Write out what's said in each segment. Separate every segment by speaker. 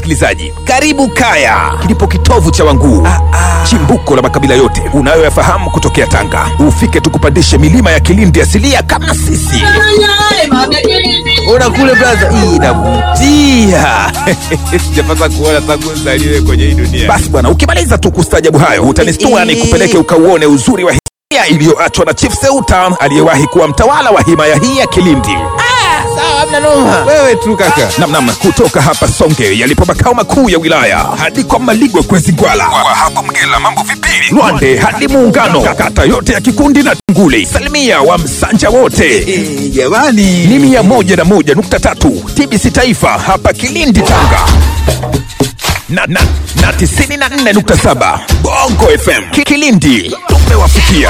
Speaker 1: msikilizaji, karibu Kaya, kilipo kitovu cha Wanguu, chimbuko la makabila yote unayoyafahamu kutokea Tanga. Ufike tukupandishe milima ya Kilindi asilia kama sisi. Ona kule blaza, hii inavutia. Sijapata kuona tangu nzaliwe kwenye hii dunia. Basi bwana, ukimaliza tu kustajabu hayo utanistua nikupeleke ukauone uzuri wa historia iliyoachwa na Chief Seuta aliyewahi kuwa mtawala wa himaya hii ya Kilindi. Wewe tu kaka. Namnam kutoka hapa Songe yalipo makao makuu ya wilaya hadi kwa Maligwe Kwezi Gwala, kwa hapo Mgela mambo vipili, Lwande hadi Muungano, kata yote ya Kikundi na Tunguli, salimia wa Msanja wote jamani, ni mia moja na moja nukta tatu TBC Taifa hapa Kilindi Tanga na, na, na tisini na nne nukta saba Bongo FM Ki- Kilindi tumewafikia.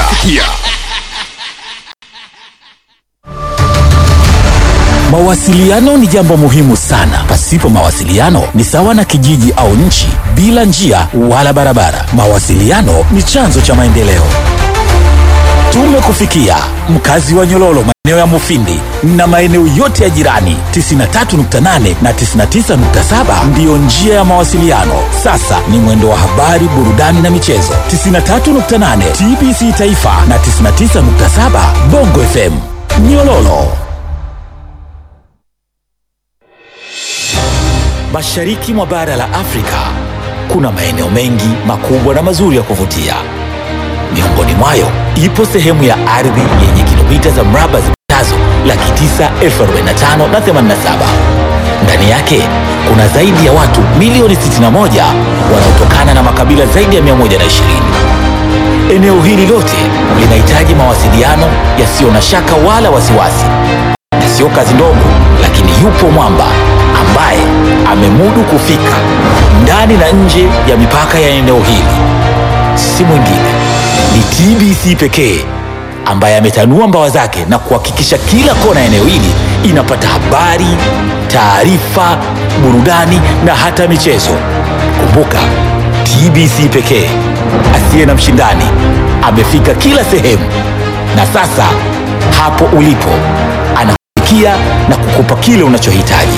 Speaker 2: Mawasiliano ni jambo muhimu sana. Pasipo mawasiliano ni sawa na kijiji au nchi bila njia wala barabara. Mawasiliano ni chanzo cha maendeleo. Tumekufikia mkazi wa Nyololo, maeneo ya Mufindi na maeneo yote ya jirani. 93.8 na 99.7 ndiyo njia ya mawasiliano. Sasa ni mwendo wa habari, burudani na michezo. 93.8 TBC Taifa na 99.7 Bongo FM Nyololo. Mashariki mwa bara la Afrika kuna maeneo mengi makubwa na mazuri ya kuvutia. Miongoni mwayo ipo sehemu ya ardhi yenye kilomita za mraba zipatazo laki tisa elfu arobaini na tano na themanini na saba. Ndani yake kuna zaidi ya watu milioni 61 wanaotokana na makabila zaidi ya 120. Eneo hili lote linahitaji mawasiliano yasiyo na shaka wala wasiwasi na sio kazi ndogo, lakini yupo mwamba ambaye amemudu kufika ndani na nje ya mipaka ya eneo hili. Si mwingine ni TBC pekee ambaye ametanua mbawa zake na kuhakikisha kila kona ya eneo hili inapata habari, taarifa, burudani na hata michezo. Kumbuka, TBC pekee asiye na mshindani amefika kila sehemu, na sasa hapo ulipo anakufikia na kukupa kile unachohitaji.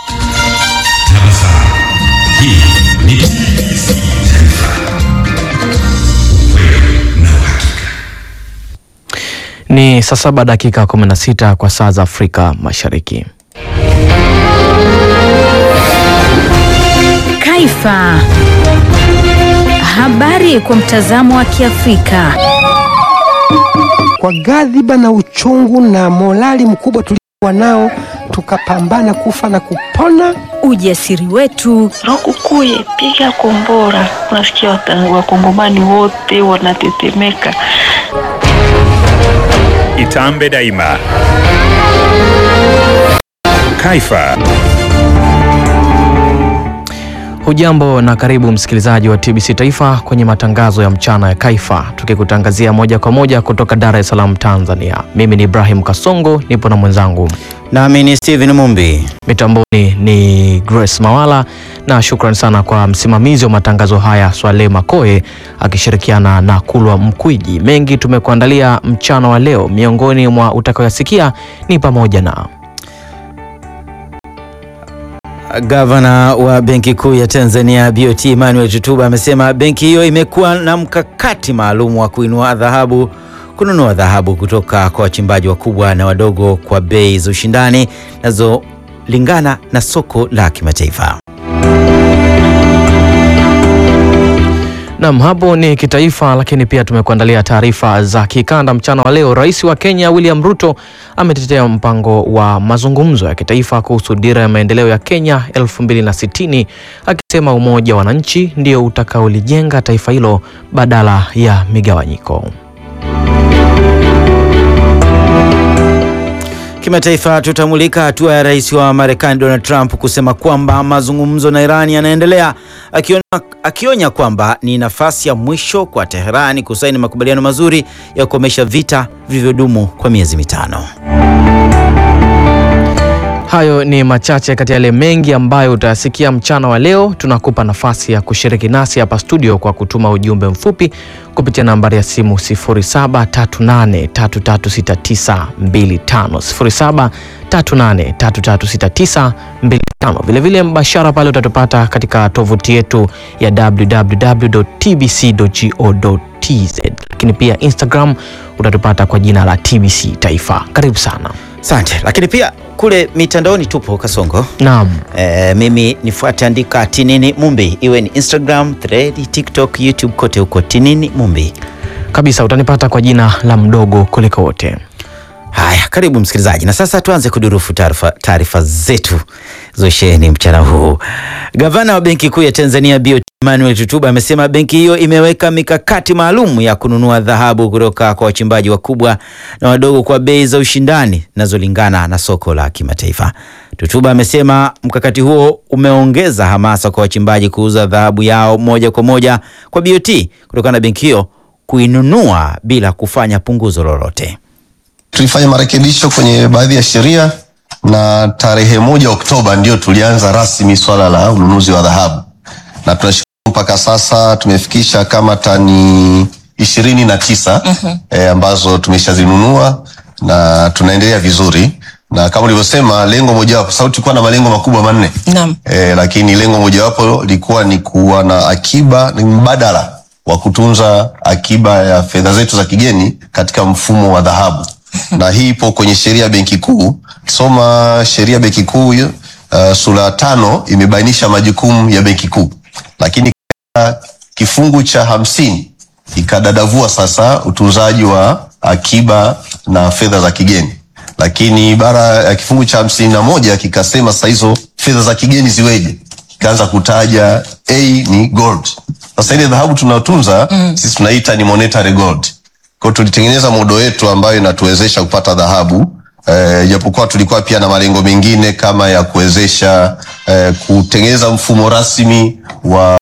Speaker 3: Ni saa saba dakika 16 kwa saa za Afrika Mashariki.
Speaker 4: Kaifa. Habari kwa mtazamo wa Kiafrika.
Speaker 5: kwa ghadhiba na uchungu na morali mkubwa tulikuwa nao, tukapambana kufa na kupona.
Speaker 4: Ujasiri wetu,
Speaker 6: Lukukuye, piga kombora. Unasikia wata- wakongomani wote wanatetemeka.
Speaker 7: Itambe daima. Kaifa.
Speaker 3: Hujambo na karibu msikilizaji wa TBC Taifa kwenye matangazo ya mchana ya Kaifa, tukikutangazia moja kwa moja kutoka Dar es Salaam, Tanzania. Mimi ni Ibrahim Kasongo, nipo na mwenzangu
Speaker 8: Nami ni Steven Mumbi.
Speaker 3: mitamboni ni Grace Mawala, na shukrani sana kwa msimamizi wa matangazo haya Swale Makoe akishirikiana na Kulwa Mkwiji. Mengi tumekuandalia mchana wa leo, miongoni mwa utakayoyasikia ni pamoja na
Speaker 8: Gavana wa Benki Kuu ya Tanzania BOT Emmanuel Tutuba amesema benki hiyo imekuwa na mkakati maalum wa kuinua dhahabu kununua dhahabu kutoka kwa wachimbaji wakubwa na wadogo kwa bei za ushindani zinazolingana na soko la kimataifa.
Speaker 3: Nam, hapo ni kitaifa, lakini pia tumekuandalia taarifa za kikanda mchana wa leo. Rais wa Kenya William Ruto ametetea mpango wa mazungumzo ya kitaifa kuhusu dira ya maendeleo ya Kenya 2060 akisema umoja wa wananchi ndio utakaolijenga taifa hilo badala ya migawanyiko.
Speaker 8: Kimataifa tutamulika hatua ya rais wa Marekani Donald Trump kusema kwamba mazungumzo na Iran yanaendelea, akionya, akionya kwamba ni nafasi ya mwisho kwa Teherani kusaini makubaliano mazuri ya kukomesha vita vilivyodumu kwa miezi mitano.
Speaker 3: Hayo ni machache kati ya yale mengi ambayo utayasikia mchana wa leo. Tunakupa nafasi ya kushiriki nasi hapa studio kwa kutuma ujumbe mfupi kupitia nambari ya simu 0738336925 0738336925. Vilevile mbashara pale utatupata katika tovuti yetu ya www.tbc.go.tz, lakini pia Instagram utatupata kwa jina la TBC Taifa. Karibu sana.
Speaker 8: Asante. Lakini pia kule mitandaoni tupo Kasongo.
Speaker 3: Naam.
Speaker 8: E, mimi nifuate, andika Tinini Mumbi, iwe ni Instagram, Thread, TikTok, YouTube, kote huko Tinini Mumbi.
Speaker 3: kabisa utanipata kwa jina la mdogo kuliko wote.
Speaker 8: Haya, karibu msikilizaji, na sasa tuanze kudurufu taarifa taarifa zetu zosheni mchana huu. Gavana wa Benki Kuu ya Tanzania BOT Emmanuel Tutuba amesema benki hiyo imeweka mikakati maalum ya kununua dhahabu kutoka kwa wachimbaji wakubwa na wadogo kwa bei za ushindani zinazolingana na soko la kimataifa. Tutuba amesema mkakati huo umeongeza hamasa kwa wachimbaji kuuza dhahabu yao moja kwa moja kwa BOT kutokana na benki hiyo kuinunua bila kufanya punguzo lolote.
Speaker 9: Tulifanya marekebisho kwenye baadhi ya sheria na tarehe moja Oktoba ndio tulianza rasmi swala la ununuzi wa dhahabu, na tunashukuru mpaka sasa tumefikisha kama tani ishirini na tisa eh, ambazo tumeshazinunua na tunaendelea vizuri, na kama ulivyosema, lengo mojawapo, sababu tulikuwa na malengo makubwa manne
Speaker 10: Naam.
Speaker 9: eh, lakini lengo mojawapo lilikuwa ni kuwa na akiba, ni mbadala wa kutunza akiba ya fedha zetu za kigeni katika mfumo wa dhahabu na hii ipo kwenye sheria ya benki kuu. Kisoma sheria ya benki kuu uh, sura ya tano imebainisha majukumu ya benki kuu, lakini katika kifungu cha hamsini ikadadavua sasa utunzaji wa akiba na fedha za kigeni, lakini ibara ya kifungu cha hamsini na moja kikasema sasa hizo fedha za kigeni ziweje, ikaanza kutaja a ni gold. Sasa ile dhahabu tunayotunza sisi tunaita ni monetary gold kwa hiyo tulitengeneza modo yetu ambayo inatuwezesha kupata dhahabu eh, japokuwa tulikuwa pia na malengo mengine kama ya kuwezesha eh, kutengeneza mfumo rasmi wa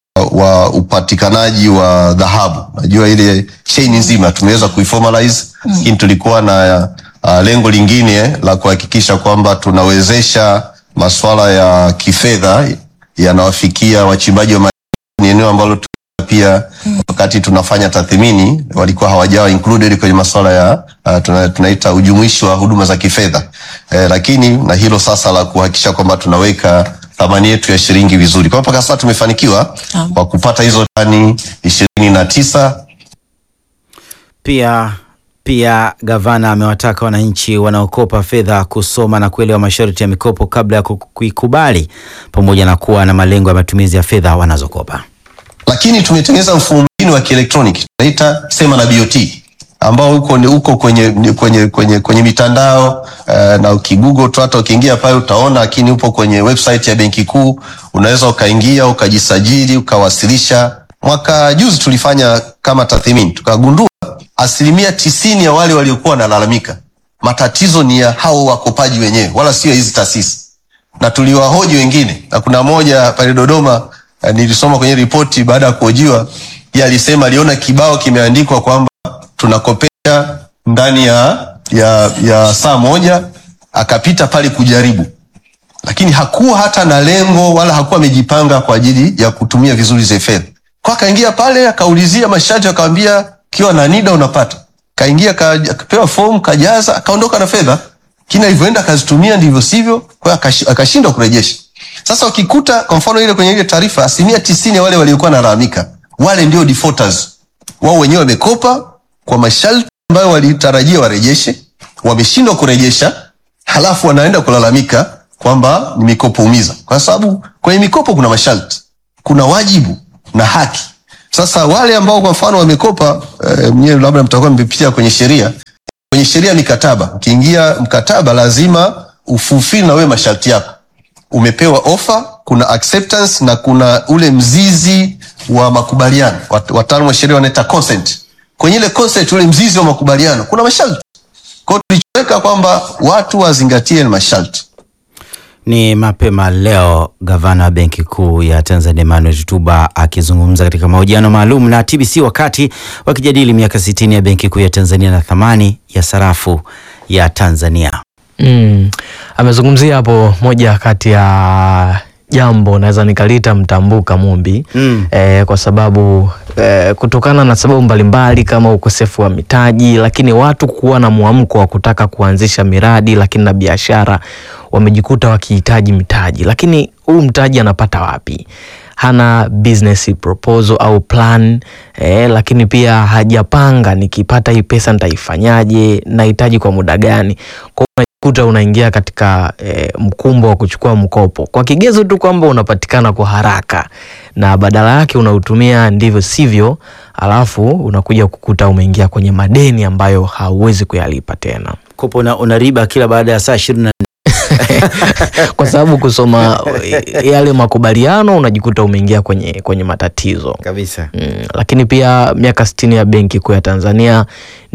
Speaker 9: wa upatikanaji wa dhahabu. Najua ile chain nzima tumeweza kuiformalize, lakini tulikuwa na uh, lengo lingine la kuhakikisha kwamba tunawezesha masuala ya kifedha yanawafikia wachimbaji wa madini. Ni eneo ambalo tu- pia wakati tunafanya tathmini walikuwa hawajawa included kwenye masuala ya uh, tuna, tunaita ujumuishi wa huduma za kifedha eh, lakini na hilo sasa la kuhakikisha kwamba tunaweka thamani yetu ya shilingi vizuri. Kwa hiyo mpaka sasa tumefanikiwa kwa kupata hizo tani ishirini na tisa
Speaker 8: Pia pia gavana amewataka wananchi wanaokopa fedha kusoma na kuelewa masharti ya mikopo kabla ya ku- kuikubali pamoja na kuwa na malengo ya matumizi ya fedha wanazokopa.
Speaker 9: lakini tumetengeneza mfumo mwingine wa kielektroniki tunaita sema na BOT ambao uko ni uko kwenye kwenye kwenye kwenye mitandao uh, na ukigoogle tu hata ukiingia pale utaona, lakini upo kwenye website ya Benki Kuu, unaweza ukaingia ukajisajili ukawasilisha. Mwaka juzi tulifanya kama tathmini, tukagundua asilimia tisini ya wale waliokuwa wanalalamika matatizo ni ya hao wakopaji wenyewe, wala sio hizi taasisi na tuliwahoji wengine, na kuna moja pale Dodoma eh, nilisoma kwenye ripoti baada ya kuhojiwa, yeye alisema aliona kibao kimeandikwa kwamba tunakopesha ndani ya, ya, ya saa moja, akapita pale kujaribu, lakini hakuwa hata na lengo wala hakuwa amejipanga kwa ajili ya kutumia vizuri zile fedha. Kwa akaingia pale akaulizia masharti, akamwambia kiwa na NIDA unapata. Kaingia ka- akapewa fomu kajaza, akaondoka na fedha, lakini alivyoenda akazitumia ndivyo sivyo, kwa hiyo akashi- akashindwa kurejesha. Sasa ukikuta kwa mfano ile kwenye ile taarifa, asilimia tisini ya wale waliokuwa wanalalamika wale ndio defaulters, wao wenyewe wamekopa kwa masharti ambayo walitarajia warejeshe, wameshindwa kurejesha, halafu wanaenda kulalamika kwamba ni mikopo umiza, kwa sababu kwenye mikopo kuna masharti, kuna wajibu na haki. Sasa wale ambao kwa mfano wamekopa, eh, mnyewe labda mtakuwa mmepitia kwenye sheria, kwenye sheria ya mikataba, ukiingia mkataba lazima ufulfill na wewe masharti yako. Umepewa ofa, kuna acceptance na kuna ule mzizi wa makubaliano. Wat- Wataalamu wa sheria wanaita consent. Kwenye ile consent, ule mzizi wa makubaliano kuna masharti. Kwa hiyo tulichoweka kwamba watu wazingatie masharti.
Speaker 8: Ni mapema leo gavana wa Benki Kuu ya Tanzania Emmanuel Tutuba akizungumza katika mahojiano maalum na TBC wakati wakijadili miaka 60 ya Benki Kuu ya Tanzania na thamani ya sarafu ya Tanzania.
Speaker 3: Mm. Amezungumzia hapo moja kati ya jambo naweza nikalita mtambuka Mumbi
Speaker 8: Mm.
Speaker 3: eh, kwa sababu eh, kutokana na sababu mbalimbali kama ukosefu wa mitaji, lakini watu kuwa na mwamko wa kutaka kuanzisha miradi lakini na biashara, wamejikuta wakihitaji mitaji, lakini huu mtaji anapata wapi? Hana business proposal au plan eh, lakini pia hajapanga, nikipata hii pesa nitaifanyaje, nahitaji kwa muda gani? Kwa hiyo unajikuta unaingia katika eh, mkumbo wa kuchukua mkopo kwa kigezo tu kwamba unapatikana kwa haraka na badala yake unautumia ndivyo sivyo, alafu unakuja kukuta umeingia kwenye madeni ambayo hauwezi kuyalipa tena,
Speaker 8: Kopo una, una riba kila baada ya saa ishirini na
Speaker 3: kwa sababu kusoma eh, yale makubaliano unajikuta umeingia kwenye, kwenye matatizo
Speaker 8: kabisa.
Speaker 3: Mm, lakini pia miaka sitini ya Benki Kuu ya Tanzania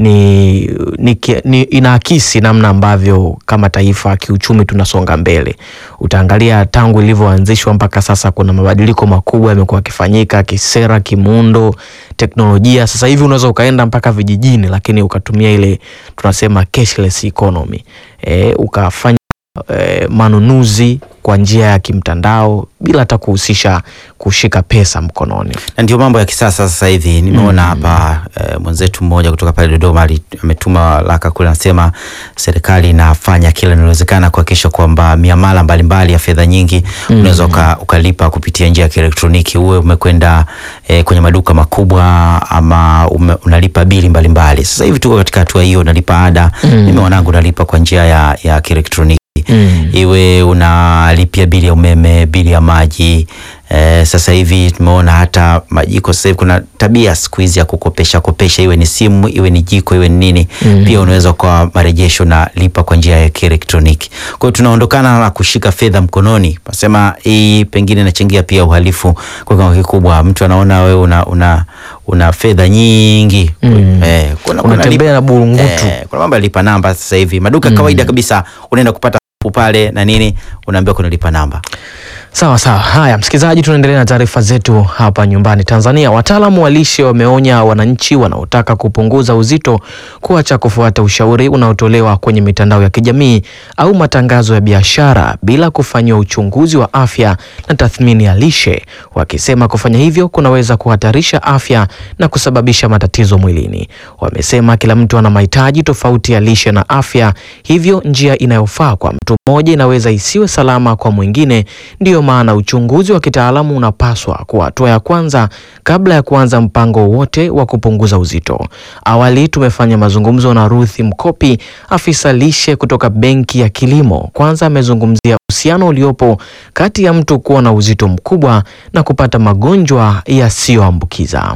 Speaker 3: ni, ni, ki- ni inaakisi namna ambavyo kama taifa kiuchumi tunasonga mbele. Utaangalia tangu ilivyoanzishwa mpaka sasa kuna mabadiliko makubwa yamekuwa yakifanyika kisera, kimuundo, teknolojia. Sasa hivi unaweza ukaenda mpaka vijijini, lakini ukatumia ile tunasema cashless economy e, ukafanya e, manunuzi kwa njia ya kimtandao bila hata kuhusisha kushika pesa mkononi.
Speaker 8: na ndio mambo ya kisasa sasa hivi. Nimeona hapa eh, mwenzetu mmoja kutoka pale Dodoma ali- ametuma laka kule, anasema serikali inafanya kila linalowezekana kuhakikisha kwamba miamala mbalimbali ya fedha nyingi unaweza uka, ukalipa kupitia njia ya kielektroniki, uwe umekwenda eh, kwenye maduka makubwa ama ume, unalipa bili mbalimbali. Sasa hivi tuko katika hatua hiyo, unalipa ada. Mimi wanangu nalipa kwa njia ya, ya kielektroniki
Speaker 3: Mm.
Speaker 8: iwe unalipia bili ya umeme, bili ya maji. Eh, sasa hivi tumeona hata majiko. Sasa hivi kuna tabia siku hizi ya kukopesha kopesha, iwe ni simu, iwe ni jiko, iwe ni nini
Speaker 3: Mm.
Speaker 8: pia unaweza kwa marejesho na lipa kwa njia ya kielektroniki. Kwa hiyo tunaondokana na kushika fedha mkononi. Nasema hii pengine inachangia pia uhalifu kwa kiwango kikubwa. Mtu anaona wewe una, una, una fedha nyingi
Speaker 3: Mm.
Speaker 8: eh, kuna, kuna
Speaker 3: Unatembea na burungutu.
Speaker 8: Eh, kuna mambo ya lipa namba sasa hivi maduka kawaida kabisa, unaenda kupata pale na nini, unaambiwa kuna lipa namba.
Speaker 3: Sawa sawa. Haya, msikilizaji, tunaendelea na taarifa zetu hapa nyumbani Tanzania. Wataalamu wa lishe wameonya wananchi wanaotaka kupunguza uzito kuacha kufuata ushauri unaotolewa kwenye mitandao ya kijamii au matangazo ya biashara bila kufanyiwa uchunguzi wa afya na tathmini ya lishe, wakisema kufanya hivyo kunaweza kuhatarisha afya na kusababisha matatizo mwilini. Wamesema kila mtu ana mahitaji tofauti ya lishe na afya, hivyo njia inayofaa kwa mtu mmoja inaweza isiwe salama kwa mwingine. Ndiyo maana uchunguzi wa kitaalamu unapaswa kuwa hatua ya kwanza kabla ya kuanza mpango wote wa kupunguza uzito. Awali tumefanya mazungumzo na Ruthi Mkopi, afisa lishe kutoka Benki ya Kilimo. Kwanza amezungumzia uhusiano uliopo kati ya mtu kuwa na uzito mkubwa na kupata magonjwa yasiyoambukiza.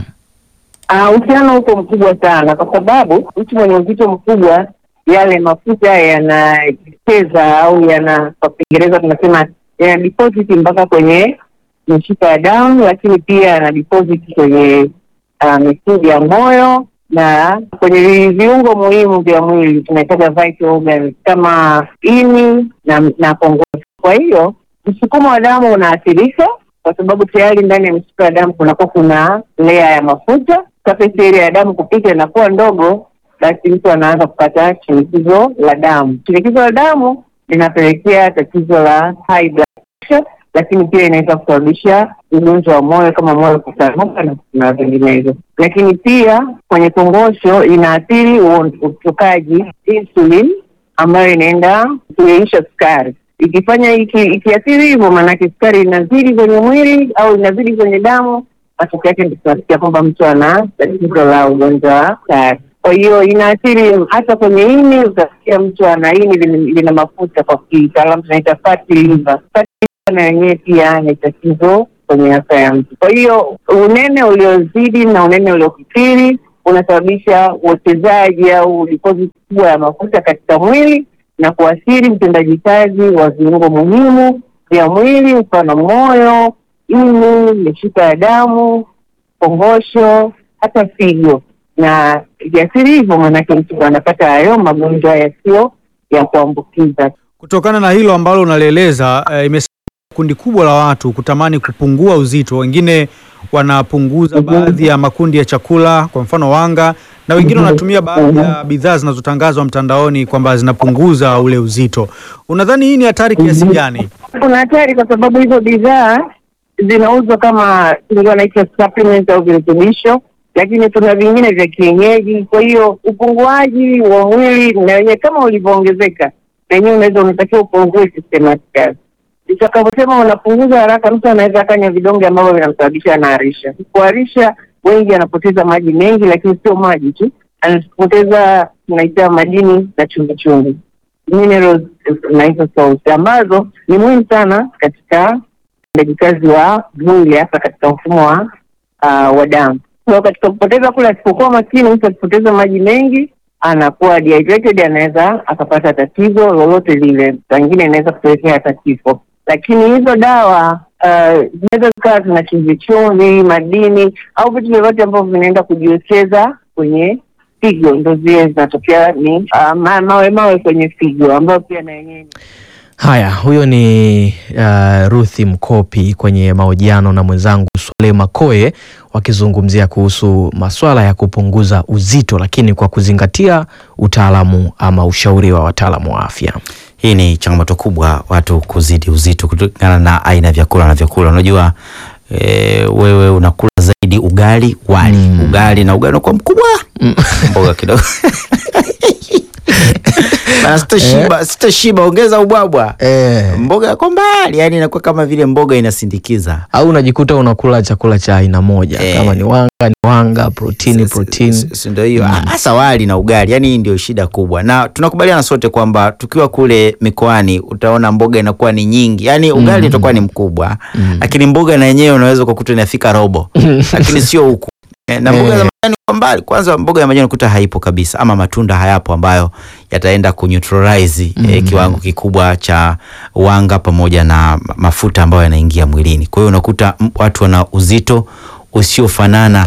Speaker 10: Ah, uhusiano uko mkubwa sana kwa sababu mtu mwenye uzito mkubwa yale mafuta yanacheza au yana kwa Kiingereza tunasema yana deposit mpaka kwenye mishipa ya damu, lakini pia yana deposit kwenye uh, misuli ya moyo na kwenye vi- viungo muhimu vya mwili tunahitaja vital organs kama ini na, na kongosho. Kwa hiyo msukumo wa damu unaathirika kwa sababu tayari ndani ya mishipa ya damu kunakuwa kuna lea ya mafuta. Surface area ya damu kupita inakuwa ndogo, basi mtu anaanza kupata shinikizo la damu. Shinikizo la damu linapelekea tatizo la high blood pressure, lakini pia inaweza kusababisha ugonjwa wa moyo kama moyo kutanuka na- na vinginevyo. Lakini pia kwenye kongosho inaathiri uon- utokaji insulin ambayo inaenda kuyeyusha sukari. Ikifanya iki, ikiathiri hivyo, maanake sukari inazidi kwenye mwili au inazidi kwenye damu, matokeo yake ndio tunasikia kwamba mtu ana tatizo la ugonjwa wa sukari. Kwa hiyo inaathiri hata kwenye ini, utasikia mtu ana ini lina, lina mafuta, kwa kitaalamu tunaita fatty liver. Fatty liver na yenyewe pia ni tatizo kwenye afya ya mtu. Kwa hiyo unene uliozidi na unene uliokithiri unasababisha uwekezaji au deposit kubwa ya mafuta katika mwili na kuathiri utendaji kazi wa viungo muhimu vya mwili, mfano moyo, ini, mishipa ya damu, kongosho, hata figo. Na ikiathiri hivyo, maanake mtu anapata hayo magonjwa yasiyo ya kuambukiza.
Speaker 11: Kutokana na hilo ambalo unalieleza, eh, imesaidia kundi kubwa la watu kutamani kupungua uzito, wengine wanapunguza baadhi ya makundi ya chakula, kwa mfano wanga, na wengine wanatumia baadhi ya bidhaa zinazotangazwa mtandaoni kwamba zinapunguza ule uzito. Unadhani hii ni hatari kiasi gani?
Speaker 10: Kuna hatari kwa sababu hizo bidhaa zinauzwa kama ndio wanaita supplement au virutubisho, lakini tuna vingine vya kienyeji. Kwa hiyo upunguaji wa mwili na wenyewe kama ulivyoongezeka, na wenyewe unaweza unatakiwa upungue systematically. Utakaposema unapunguza haraka, mtu anaweza akanywa vidonge ambavyo vinamsababisha anaharisha. Kuharisha, wengi anapoteza maji mengi, lakini sio maji tu, anapoteza tunaita madini na chumvi chumvi minerals na hizo salts ambazo ni muhimu sana katika utendaji kazi wa mwili hasa katika mfumo wa uh, wa damu. Kwa hiyo katika kupoteza kule, asipokuwa makini, mtu akipoteza maji mengi anakuwa dehydrated, anaweza akapata tatizo lolote lile, pengine inaweza kupelekea hata kifo. Lakini hizo dawa uh, zinaweza zikawa zina chumvi chumvi, madini au vitu vyovyote ambavyo vinaenda kujiwekeza kwenye figo, ndo zile zinatokea ni uh, ma, mawe mawe kwenye figo ambayo pia na yenyewe
Speaker 3: Haya, huyo ni uh, Ruthi Mkopi kwenye mahojiano na mwenzangu Swale Makoe wakizungumzia kuhusu maswala ya kupunguza uzito, lakini kwa kuzingatia utaalamu ama ushauri wa wataalamu wa afya.
Speaker 8: Hii ni changamoto kubwa, watu kuzidi uzito kutokana na aina ya vyakula na vyakula. Unajua e, wewe unakula zaidi ugali wali mm. ugali na ugali unakuwa mkubwa mm. mboga kidogo na sitashiba, sitashiba, ongeza ubwabwa
Speaker 3: Eh.
Speaker 8: mboga yako mbali, yani inakuwa kama vile mboga inasindikiza
Speaker 3: Au unajikuta unakula chakula cha aina moja
Speaker 8: Eh.
Speaker 3: kama ni wanga ni wanga, protini protini.
Speaker 8: si ndio hiyo hasa wali na ugali, yani hii ndio shida kubwa, na tunakubaliana sote kwamba tukiwa kule mikoani utaona mboga inakuwa ni nyingi, yani ugali utakuwa ni mkubwa, lakini mboga na yenyewe unaweza kukuta inafika robo, lakini sio huku Eh, na mboga za majani kwa mbali. Kwanza mboga ya majani ukuta haipo kabisa, ama matunda hayapo ambayo yataenda kuneutralize eh, kiwango kikubwa cha wanga pamoja na ma- mafuta ambayo yanaingia mwilini. Kwa hiyo unakuta m- watu wana uzito usiofanana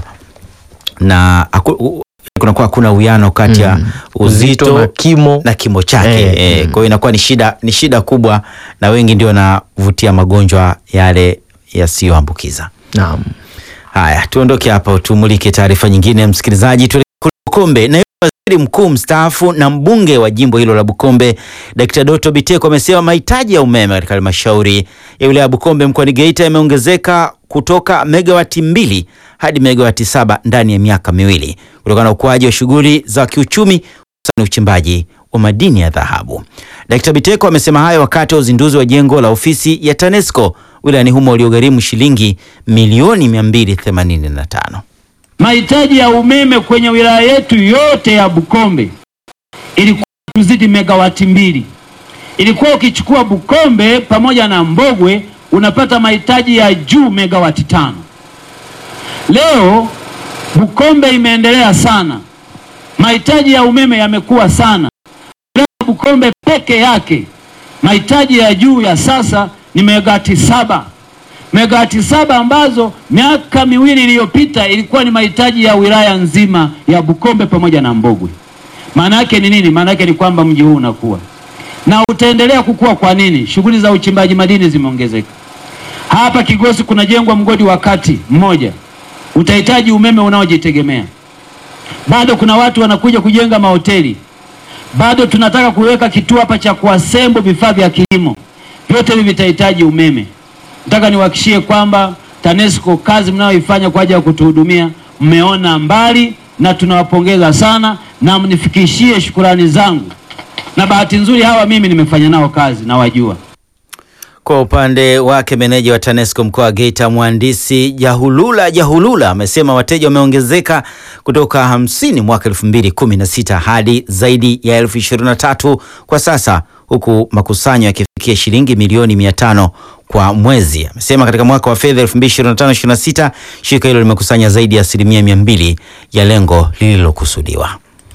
Speaker 8: na aku- u- kunakuwa hakuna uwiano kati ya uzito,
Speaker 3: Uzito na kimo.
Speaker 8: na kimo chake
Speaker 3: Eh,
Speaker 8: eh,
Speaker 3: mm.
Speaker 8: kwa hiyo inakuwa ni shida, ni shida kubwa, na wengi ndio wanavutia magonjwa yale yasiyoambukiza.
Speaker 3: Naam.
Speaker 8: Haya, tuondoke hapa, tumulike taarifa nyingine. Msikilizaji, tuelekee kule Bukombe. Naibu waziri mkuu mstaafu na mbunge wa jimbo hilo la Bukombe, Dkt. Doto Biteko amesema mahitaji ya umeme katika halmashauri ya wilaya ya Bukombe mkoani Geita yameongezeka kutoka megawati mbili hadi megawati saba ndani ya miaka miwili kutokana na ukuaji wa shughuli za kiuchumi hususan uchimbaji wa madini ya dhahabu. Dkt. Biteko amesema hayo wakati wa uzinduzi wa jengo la ofisi ya TANESCO wilayani humo uliogharimu shilingi milioni 285.
Speaker 12: Mahitaji ya umeme kwenye wilaya yetu yote ya Bukombe ilikuwa kuzidi megawati mbili. Ilikuwa ukichukua Bukombe pamoja na Mbogwe unapata mahitaji ya juu megawati tano. Leo Bukombe imeendelea sana, mahitaji ya umeme yamekuwa sana. Leo Bukombe peke yake mahitaji ya juu ya sasa ni megawati saba megawati saba ambazo miaka miwili iliyopita ilikuwa ni mahitaji ya wilaya nzima ya Bukombe pamoja na Mbogwe. Maana yake ni nini? Maana yake ni kwamba mji huu unakuwa na utaendelea kukua. Kwa nini? Shughuli za uchimbaji madini zimeongezeka. Hapa Kigosi kunajengwa mgodi wa kati mmoja, utahitaji umeme unaojitegemea. Bado kuna watu wanakuja kujenga mahoteli, bado tunataka kuweka kituo hapa cha kuasembo vifaa vya kilimo, vyote hivi vitahitaji umeme. Nataka niwahakishie kwamba TANESCO kazi mnayoifanya kwa ajili ya kutuhudumia mmeona mbali, na tunawapongeza sana, na mnifikishie shukurani zangu. Na bahati nzuri hawa mimi nimefanya nao kazi, nawajua.
Speaker 8: Kwa upande wake meneja wa TANESCO mkoa wa Geita mhandisi Jahulula Jahulula amesema wateja wameongezeka kutoka hamsini mwaka 2016 hadi zaidi ya elfu ishirini na tatu kwa sasa, huku makusanyo yakifikia shilingi milioni 500 kwa mwezi. Amesema katika mwaka wa fedha 2025/26 shirika hilo limekusanya zaidi ya asilimia 200 ya lengo lililokusudiwa.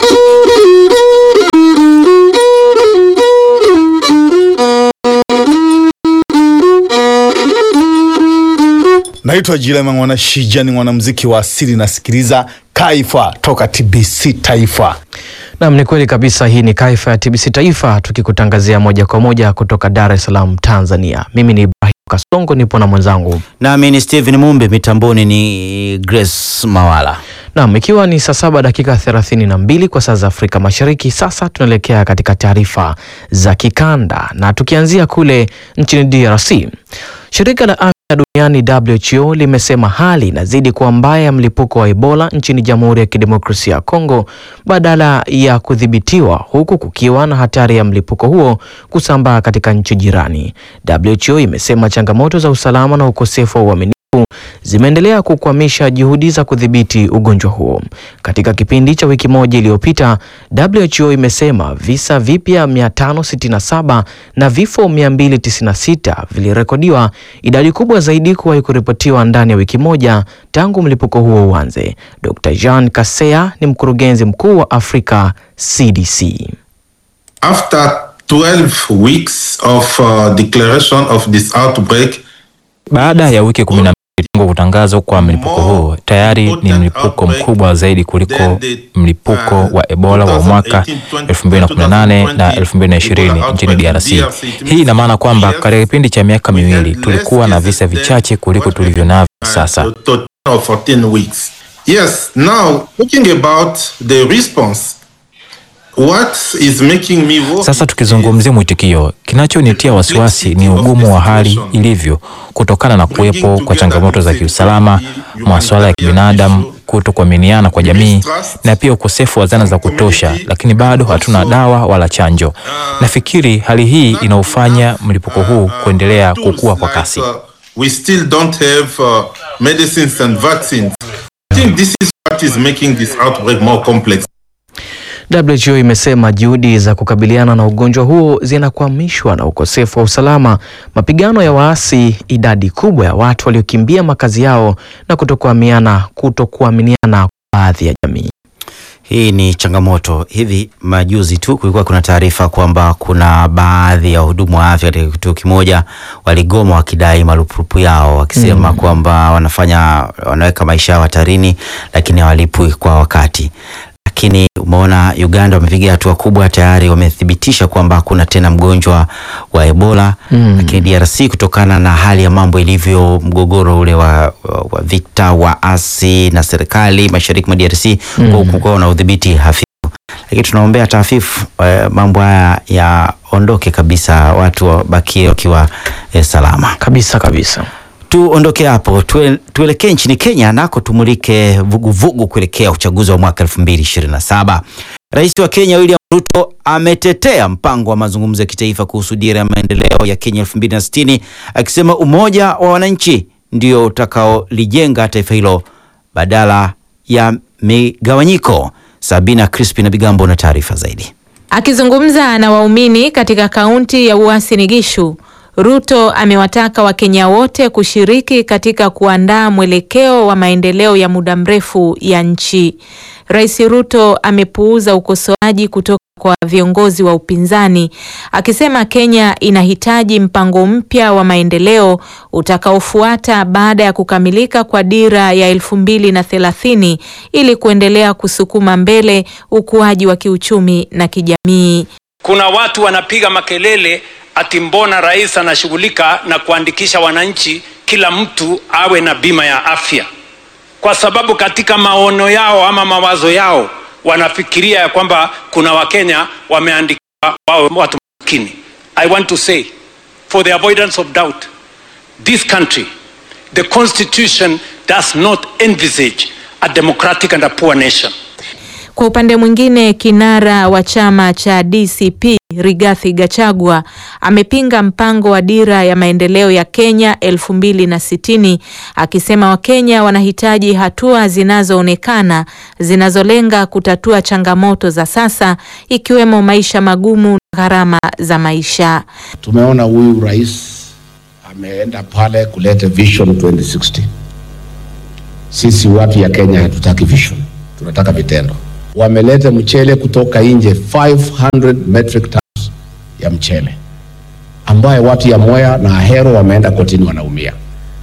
Speaker 13: Naitwa Jilema Mwana Shija, ni mwanamuziki wa asili, nasikiliza Kaifa toka TBC Taifa.
Speaker 3: Naam, ni kweli kabisa. Hii ni Kaifa ya TBC Taifa tukikutangazia moja kwa moja kutoka Dar es Salaam, Tanzania. Mimi ni Ibrahim Kasongo, nipo na mwenzangu
Speaker 8: nami ni Steven Mumbe, mitamboni ni Grace Mawala.
Speaker 3: Naam, ikiwa ni saa saba dakika thelathini na mbili kwa saa za Afrika Mashariki. Sasa tunaelekea katika taarifa za kikanda na tukianzia kule nchini DRC. Shirika la afya duniani WHO limesema hali inazidi kuwa mbaya ya mlipuko wa Ebola nchini Jamhuri ya Kidemokrasia ya Kongo badala ya kudhibitiwa, huku kukiwa na hatari ya mlipuko huo kusambaa katika nchi jirani. WHO imesema changamoto za usalama na ukosefu wa uaminifu zimeendelea kukwamisha juhudi za kudhibiti ugonjwa huo. Katika kipindi cha wiki moja iliyopita, WHO imesema visa vipya 567 na vifo 296 vilirekodiwa, idadi kubwa zaidi kuwahi kuripotiwa ndani ya wiki moja tangu mlipuko huo uanze. Dr. Jean Kaseya ni mkurugenzi mkuu wa Afrika CDC.
Speaker 14: After 12 weeks of uh, declaration of this outbreak,
Speaker 15: baada ya wiki kumi na mbili tangu kutangazwa kwa mlipuko huu, tayari ni mlipuko mkubwa zaidi kuliko mlipuko wa Ebola wa mwaka 2018 na 2020 nchini DRC. Hii ina maana kwamba katika kipindi cha miaka miwili tulikuwa na visa vichache kuliko tulivyo navyo sasa.
Speaker 14: of 14 weeks. Yes, now talking about the response, what is making me worry
Speaker 15: Sasa tukizungumzia mwitikio, kinachonitia wasiwasi ni ugumu wa hali ilivyo kutokana na kuwepo kwa changamoto za kiusalama, masuala ya kibinadamu, kuto kuaminiana kwa jamii na pia ukosefu wa zana za kutosha, lakini bado hatuna dawa wala chanjo. Nafikiri hali hii inaufanya mlipuko huu kuendelea kukua kwa kasi.
Speaker 14: uh, we still don't have uh, medicines and vaccines. I think this is what is making this outbreak more complex.
Speaker 3: WHO imesema juhudi za kukabiliana na ugonjwa huo zinakwamishwa na ukosefu wa usalama, mapigano ya waasi, idadi kubwa ya watu waliokimbia makazi yao na kutokuaminiana kutokuaminiana kwa baadhi ya jamii.
Speaker 8: Hii ni changamoto. Hivi majuzi tu kulikuwa kuna taarifa kwamba kuna baadhi ya wahudumu wa afya katika kituo kimoja waligoma wakidai marupurupu yao, wakisema
Speaker 3: Mm.
Speaker 8: kwamba wanafanya wanaweka maisha yao hatarini, lakini hawalipwi kwa wakati. Lakini umeona Uganda wamepiga hatua kubwa, tayari wamethibitisha kwamba hakuna tena mgonjwa wa Ebola
Speaker 3: Mm.
Speaker 8: lakini DRC kutokana na hali ya mambo ilivyo, mgogoro ule wa, wa, wa vita waasi na serikali mashariki mwa DRC
Speaker 3: Mm.
Speaker 8: mm. kukawa na udhibiti hafifu, lakini tunaombea tafifu eh, mambo haya yaondoke kabisa, watu wabakie wakiwa eh, salama
Speaker 3: kabisa kabisa.
Speaker 8: Tuondoke hapo tue, tuelekee nchini Kenya nako tumulike vuguvugu kuelekea uchaguzi wa mwaka 2027. Rais wa Kenya William Ruto ametetea mpango wa mazungumzo ya kitaifa kuhusu dira ya maendeleo ya Kenya 2060 akisema umoja wa wananchi ndio utakaolijenga taifa hilo badala ya migawanyiko. Sabina Crispin na Bigambo na taarifa zaidi.
Speaker 16: Akizungumza na waumini katika kaunti ya Uasin Gishu, Ruto amewataka Wakenya wote kushiriki katika kuandaa mwelekeo wa maendeleo ya muda mrefu ya nchi. Rais Ruto amepuuza ukosoaji kutoka kwa viongozi wa upinzani akisema Kenya inahitaji mpango mpya wa maendeleo utakaofuata baada ya kukamilika kwa dira ya elfu mbili na thelathini ili kuendelea kusukuma mbele ukuaji wa kiuchumi na kijamii.
Speaker 17: Kuna watu wanapiga makelele ati mbona rais anashughulika na kuandikisha wananchi kila mtu awe na bima ya afya, kwa sababu katika maono yao ama mawazo yao wanafikiria ya kwamba kuna wakenya wameandikiwa wawe watu maskini. I want to say for the avoidance of doubt this country the constitution does not envisage a democratic and a poor nation.
Speaker 16: Kwa upande mwingine, kinara wa chama cha DCP Rigathi Gachagua amepinga mpango wa dira ya maendeleo ya Kenya elfu mbili na sitini akisema Wakenya wanahitaji hatua zinazoonekana zinazolenga kutatua changamoto za sasa ikiwemo maisha magumu na gharama za maisha.
Speaker 18: Tumeona huyu rais ameenda pale kuleta vision 2060. Sisi watu ya Kenya hatutaki vision, tunataka vitendo. Wameleta mchele kutoka nje 500 metric tons ya mchele ambaye watu ya Mwea na Ahero wameenda kotini wanaumia.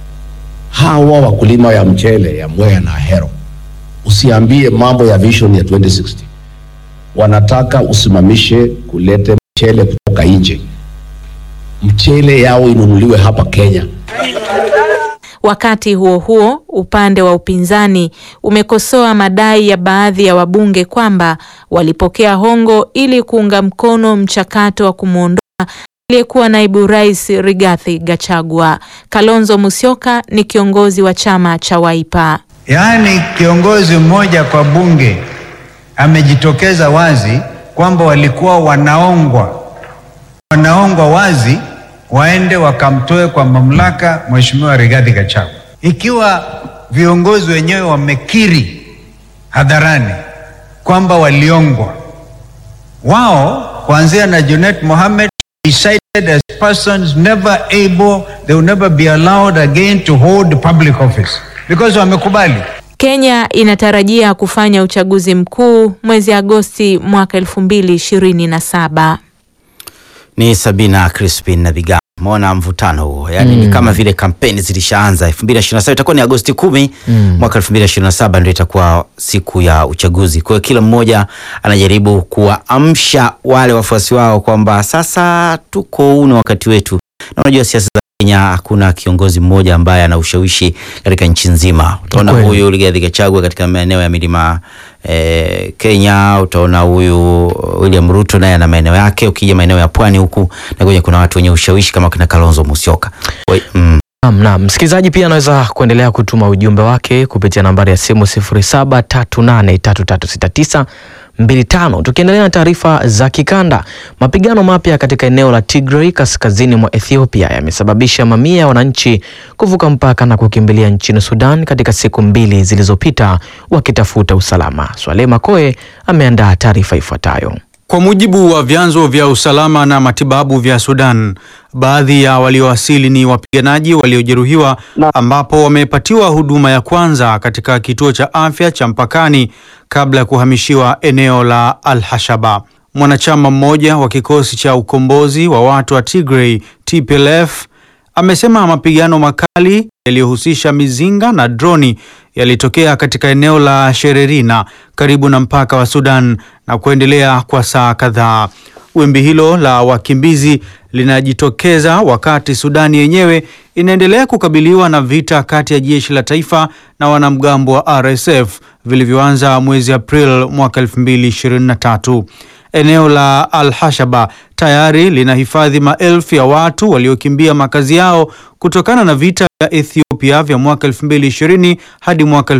Speaker 18: Hawa wakulima ya mchele ya Mwea na Ahero, usiambie mambo ya vision ya 2060. Wanataka usimamishe kulete mchele kutoka nje, mchele yao inunuliwe hapa Kenya
Speaker 16: Wakati huo huo, upande wa upinzani umekosoa madai ya baadhi ya wabunge kwamba walipokea hongo ili kuunga mkono mchakato wa kumwondoa aliyekuwa naibu rais Rigathi Gachagua. Kalonzo Musyoka ni kiongozi wa chama cha Wiper.
Speaker 19: Yaani kiongozi mmoja kwa bunge amejitokeza wazi kwamba walikuwa wanaongwa wanaongwa wazi waende wakamtoe kwa mamlaka Mheshimiwa Rigathi Gachagua. Ikiwa viongozi wenyewe wamekiri hadharani kwamba waliongwa, wao kuanzia na Junet Mohammed decided as persons never able they will never be allowed again to hold public office because wamekubali.
Speaker 16: Kenya inatarajia kufanya uchaguzi mkuu mwezi Agosti mwaka elfu mbili ishirini na saba.
Speaker 8: Ni Sabina Crispin na Biga. Umeona mvutano huo, yaani ni
Speaker 3: Mm.
Speaker 8: kama vile kampeni zilishaanza 2027 itakuwa ni Agosti kumi
Speaker 3: Mm.
Speaker 8: mwaka 2027 ndio itakuwa siku ya uchaguzi. Kwa hiyo kila mmoja anajaribu kuwaamsha wale wafuasi wao kwamba sasa tuko huu ni wakati wetu, na unajua siasa za Kenya hakuna kiongozi mmoja ambaye ana ushawishi katika nchi nzima. Utaona
Speaker 3: Kweli.
Speaker 8: huyu Rigathi Gachagua katika maeneo ya milima eh, Kenya, utaona huyu William Ruto naye ana maeneo yake. Ukija maeneo ya pwani huku na kwenye kuna watu wenye ushawishi kama kina Kalonzo Musyoka. Kwa hiyo, mm.
Speaker 3: Naam, naam. Msikilizaji pia anaweza kuendelea kutuma ujumbe wake kupitia nambari ya simu 0738336925. Tukiendelea na taarifa za kikanda, mapigano mapya katika eneo la Tigray kaskazini mwa Ethiopia yamesababisha mamia ya wananchi kuvuka mpaka na kukimbilia nchini Sudan katika siku mbili zilizopita wakitafuta usalama. Swaleh Makoe ameandaa taarifa ifuatayo.
Speaker 11: Kwa mujibu wa vyanzo vya usalama na matibabu vya Sudan, baadhi ya waliowasili ni wapiganaji waliojeruhiwa ambapo wamepatiwa huduma ya kwanza katika kituo cha afya cha mpakani kabla ya kuhamishiwa eneo la Al-Hashaba. Mwanachama mmoja wa kikosi cha ukombozi wa watu wa Tigray TPLF amesema mapigano makali yaliyohusisha mizinga na droni yalitokea katika eneo la Shererina karibu na mpaka wa Sudan na kuendelea kwa saa kadhaa. Wimbi hilo la wakimbizi linajitokeza wakati Sudani yenyewe inaendelea kukabiliwa na vita kati ya jeshi la taifa na wanamgambo wa RSF vilivyoanza mwezi April mwaka 2023. Eneo la Al-Hashaba tayari linahifadhi maelfu ya watu waliokimbia makazi yao kutokana na vita vya Ethiopia vya mwaka 2020 hadi mwaka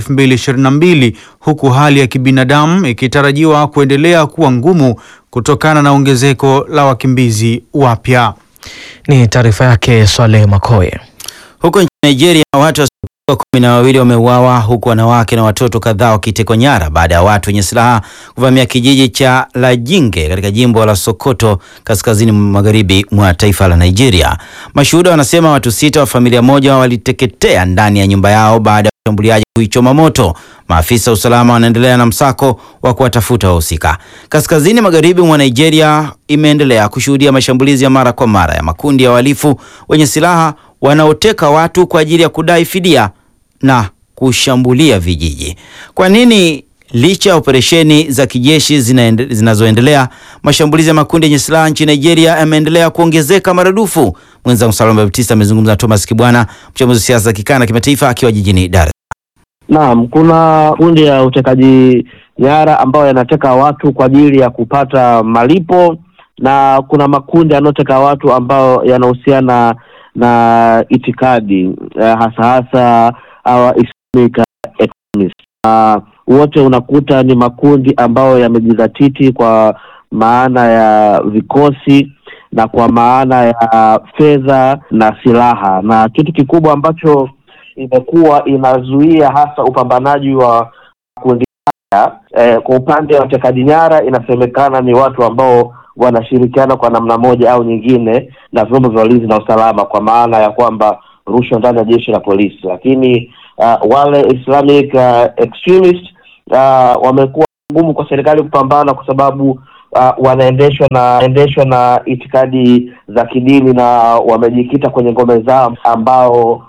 Speaker 11: 2022 huku hali ya kibinadamu ikitarajiwa kuendelea kuwa ngumu kutokana na ongezeko la wakimbizi wapya.
Speaker 3: Ni taarifa yake Swaleh Makoe.
Speaker 8: Huko nchini Nigeria watu wasiopungua kumi na wawili wameuawa huku wanawake na watoto kadhaa wakitekwa nyara baada ya watu wenye silaha kuvamia kijiji cha Lajinge katika jimbo la Sokoto kaskazini magharibi mwa taifa la Nigeria. Mashuhuda wanasema watu sita wa familia moja waliteketea ndani ya nyumba yao baada ya washambuliaji kuichoma moto. Maafisa wa usalama wanaendelea na msako wa kuwatafuta wahusika. Kaskazini magharibi mwa Nigeria imeendelea kushuhudia mashambulizi ya mara kwa mara ya makundi ya wahalifu wenye silaha wanaoteka watu kwa ajili ya kudai fidia na kushambulia vijiji. Kwa nini licha ya operesheni za kijeshi zinaende- zinazoendelea, mashambulizi ya makundi yenye silaha nchini Nigeria yameendelea kuongezeka maradufu? Mwenzangu Salama Baptista amezungumza na Thomas Kibwana, mchambuzi wa siasa za kikanda na kimataifa, akiwa jijini Dar es
Speaker 20: Naam, kuna kundi ya utekaji nyara ambayo yanateka watu kwa ajili ya kupata malipo na kuna makundi yanayoteka watu ambayo yanahusiana na itikadi eh, hasa hasa hawa Islamic extremists. Na wote unakuta ni makundi ambayo yamejidhatiti kwa maana ya vikosi na kwa maana ya fedha na silaha, na kitu kikubwa ambacho imekuwa inazuia hasa upambanaji wa kundi haya eh, kwa upande wa utekaji nyara inasemekana ni watu ambao wanashirikiana kwa namna moja au nyingine na vyombo vya ulinzi na usalama, kwa maana ya kwamba rushwa ndani ya jeshi la polisi, lakini uh, wale Islamic uh, extremist uh, wamekuwa ngumu kwa serikali kupambana kwa sababu uh, wanaendeshwa na endeshwa na itikadi za kidini na wamejikita kwenye ngome zao ambao